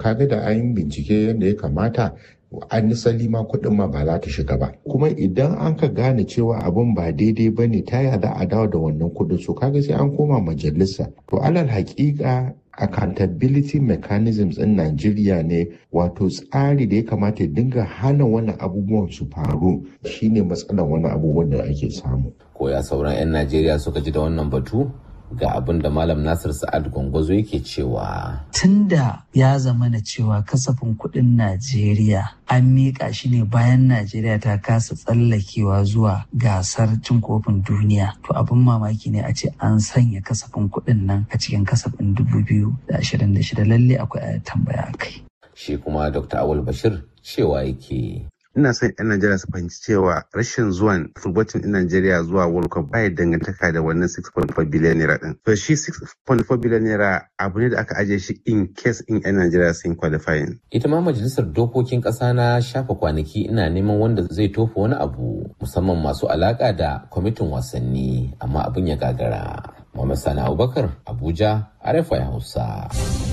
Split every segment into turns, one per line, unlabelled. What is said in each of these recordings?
kaga da an bincike yadda ya kamata an nisali ma kuɗin ma ba za ta shiga ba kuma idan an ka gane cewa abin ba daidai ba ne ta za a dawo da wannan kuɗin so kaga sai an koma majalisa to alal haƙiƙa accountability mechanisms in Najeriya ne wato tsari da ya kamata ya dinga hana wani abubuwan su faru shine matsalar wani abubuwan da ake samu.
Ko ya sauran 'yan Najeriya suka ji da wannan batu? ga abin da Malam Nasir Sa'ad Gwangwazo yake cewa.
Tunda ya zama na cewa kasafin kuɗin Najeriya an miƙa shi ne bayan Najeriya ta kasa tsallakewa zuwa gasar cin kofin duniya. To abin mamaki ne a ce an sanya kasafin kuɗin nan a cikin kasafin 2026 lalle akwai a tambaya kai.
Shi kuma Dr. Awul Bashir cewa yake.
ina son 'yan Najeriya su fahimci cewa rashin zuwan furbacin 'yan Najeriya zuwa World Cup baya dangantaka da wannan 6.4 biliyan naira din. To shi 6.4 biliyan naira abu ne da aka ajiye shi in case in 'yan Najeriya sun qualifying.
Ita ma majalisar dokokin ƙasa na shafa kwanaki ina neman wanda zai tofa wani abu musamman masu alaƙa da kwamitin wasanni amma abin ya gagara. Muhammad Sani Abubakar Abuja, RFI Hausa.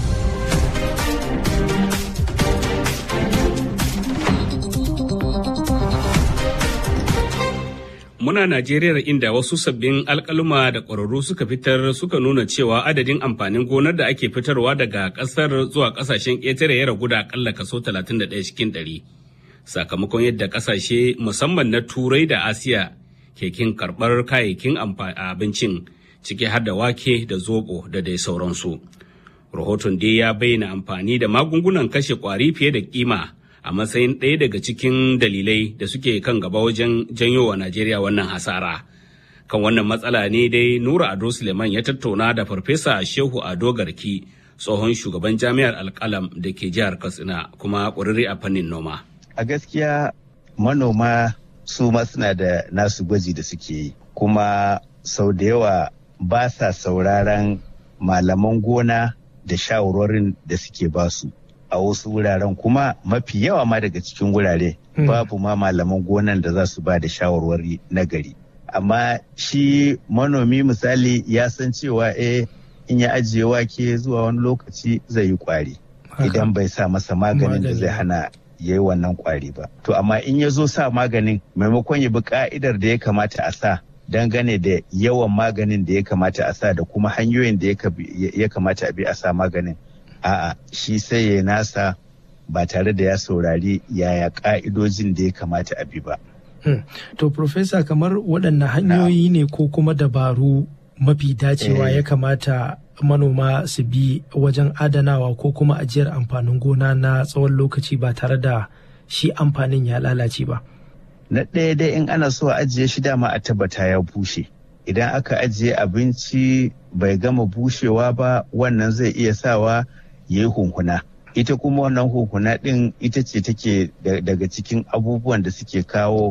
Muna Najeriya inda wasu sabbin alkaluma da ƙwararru suka fitar suka nuna cewa adadin amfanin gonar da ake fitarwa daga ƙasar zuwa ƙasashen ƙetare ya ragu da akalla kaso 31 cikin ɗari. Sakamakon yadda ƙasashe musamman na Turai da Asiya ke kin karɓar kayayyakin abincin ciki har da wake da zoɓo da dai sauransu. Rahoton dai ya bayyana amfani da magungunan kashe ƙwari fiye da kima. a matsayin ɗaya daga cikin dalilai da suke kan gaba wajen janyo wa Najeriya wannan hasara. Kan wannan matsala ne dai Nura Ado Suleiman ya tattauna da Farfesa Shehu Ado Garki, tsohon shugaban jami'ar Alkalam da ke jihar Katsina kuma ƙwararre a fannin noma.
A gaskiya manoma su ma suna da nasu gwaji da suke yi, kuma sau da yawa ba sa sauraron malaman gona da shawarorin da suke basu. a wasu wuraren kuma mafi yawa ma daga cikin wurare babu ma malaman gonan da za su ba da shawarwari na gari amma shi manomi misali ya san cewa eh in ya ajiye wake zuwa wani lokaci zai yi kwari idan bai sa masa maganin da zai hana ya yi wannan kwari ba to amma in ya zo sa maganin maimakon ya bi ka'idar da ya kamata a sa dangane da yawan maganin da ya kamata a sa da kuma hanyoyin da ya kamata a bi a sa maganin a'a shi sai ya nasa ba tare da ya saurari yaya ka'idojin da ya kamata a bi ba.
Hmm. To, Profesa, kamar waɗanne hanyoyi ne ko kuma dabaru mafi dacewa ya kamata manoma su bi wajen adanawa ko kuma ajiyar amfanin gona na tsawon lokaci ba tare da shi amfanin ya lalace ba.
Na ɗaya dai in ana so a ajiye shi dama a tabbata ya bushe. Idan aka ajiye abinci bai gama bushewa ba wannan zai iya sawa ya yi hunhuna ita kuma wannan hunhuna ɗin ita ce take daga cikin abubuwan da suke kawo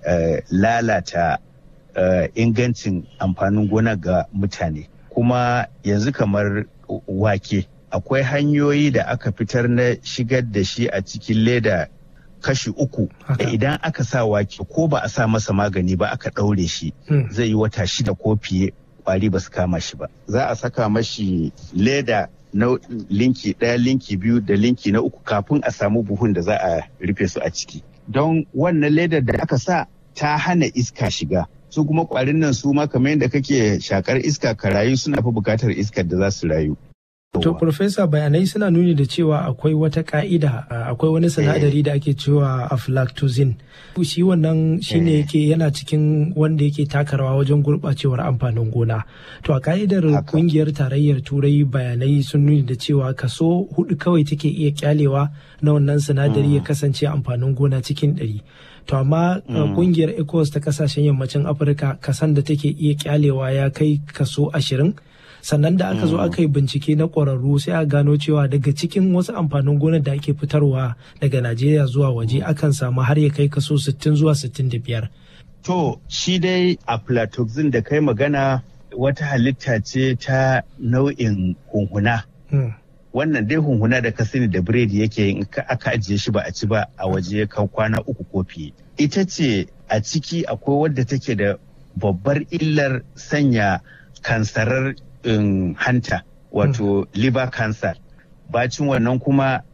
lalata ingancin amfanin gona ga mutane kuma yanzu kamar wake akwai hanyoyi da aka fitar na shigar da shi a cikin leda kashi uku da idan aka sa wake ko ba a sa masa magani ba aka ɗaure shi zai yi wata shida ko fiye kwari ba su kama shi ba za a saka mashi leda na linki ɗaya linki biyu da linki na uku kafin a samu buhun da za a rufe su a ciki don wannan ledar da aka sa ta hana iska shiga su kuma kwarin nan su ma kamar yadda kake shakar iska ka rayu suna fi bukatar iskar da za su rayu
To, Profesa bayanai suna nuni da cewa akwai wata ka'ida akwai wani sinadari da ake cewa aflatoxin. Shi wannan shine yake yana cikin wanda yake taka rawa wajen gurɓacewar amfanin gona. To, a ka'idar kungiyar tarayyar turai bayanai sun nuni da cewa kaso hudu kawai take iya kyalewa na wannan sinadari ya kasance amfanin gona cikin ɗari. To, amma kungiyar ECOWAS ta kasashen yammacin Afirka kasan da take iya kyalewa ya kai kaso ashirin. sannan da aka zo aka yi bincike na ƙwararru sai a gano cewa daga cikin wasu amfanin gonar da ake fitarwa daga najeriya zuwa waje akan samu har ya kai kaso 60 zuwa 65
to shi dai aflatoxin da kai magana wata halitta ce ta nau'in hunhuna wannan dai hunhuna da ka sani da biredi yake yin aka ajiye shi ba a ci ba a waje kan kwana uku ko fiye ita ce a ciki akwai wadda take da babbar illar sanya kansarar in hanta wato mm. liver cancer bacin wannan kuma